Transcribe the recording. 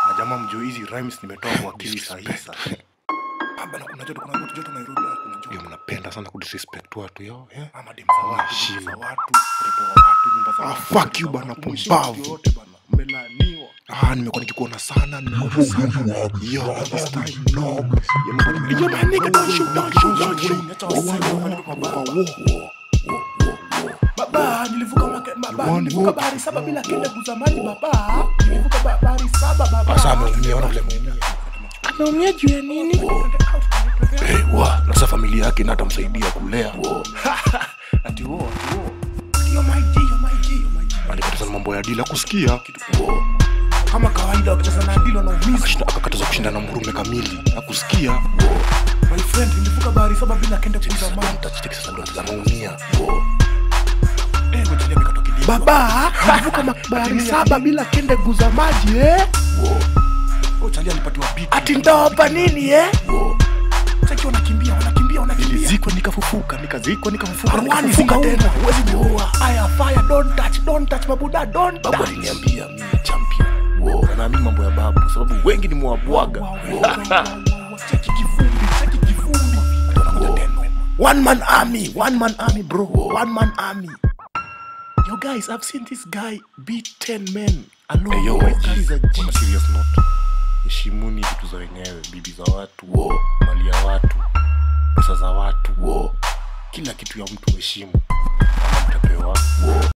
na jamaa mjuu hizi rhymes nimetoa kwa akili saa hii saa Ah, bana kuna joto kuna joto Nairobi ah, kuna joto Yo, mnapenda sana kudisrespect watu yo yeah? ama dem za watu Heshima. dem za watu watoto wa watu nyumba za Ah, watu fuck watoto you za bana, watu. Mheshimu pumbavu. mtu yoyote bana mmelaniwa Ah, nimekuwa nikikuona sana nimekuona sana yo this time no yo yo my nigga don't shoot don't shoot don't shoot Acha waseme wapeleke kwa baba. Baba, nilivuka mwaka- baba, You want nilivuka what? bahari saba bila kende kuza maji baba. Nilivuka ba- bahari saba baba. sasa ameumia ona vile ameumia Ameumia juu ya nini? hey, wa na sasa familia yake na atamsaidia kulea Ati wo, ati wo. Yo my G, yo my G, yo my G. alikataza na mambo ya dila kusikia Kama kawaida wakicheza na dilo na umizi. Akashinda- akakataza kushinda na mrume kamili na kusikia My friend, nilivuka bahari saba bila kende kuza maji. Tachiteki sasa ndo anaumia Eh, ngoja niambie katoki dilo. Baba, nilivuka ma- bahari saba bila kende kuza maji eh? Oh, Charlie alipatiwa beat. Ati ndopa nini eh? Cheki wanakimbia, wanakimbia, wanakimbia. nilizikwa nikafufuka nikazikwa nikafufuka Arwani nikafufuka funga tena tena, huwezi kuua. Aya, fire, don't touch, don't touch, mabuda, don't babu touch. aliniambia mimi champion Wow, na naamini mambo ya babu sababu wengi ni mwabwaga Wow, wow, wow, wow, wow. Cheki kivumbi, cheki kivumbi. wanakuja tena One man army, one man army, bro. One man army. Yo, guys, I've seen this guy beat 10 men alone. Hey, yo, This guy is a G. on a serious note heshimuni vitu za wenyewe bibi za watu mali ya watu pesa za watu kila kitu ya mtu heshimu ama mtapewa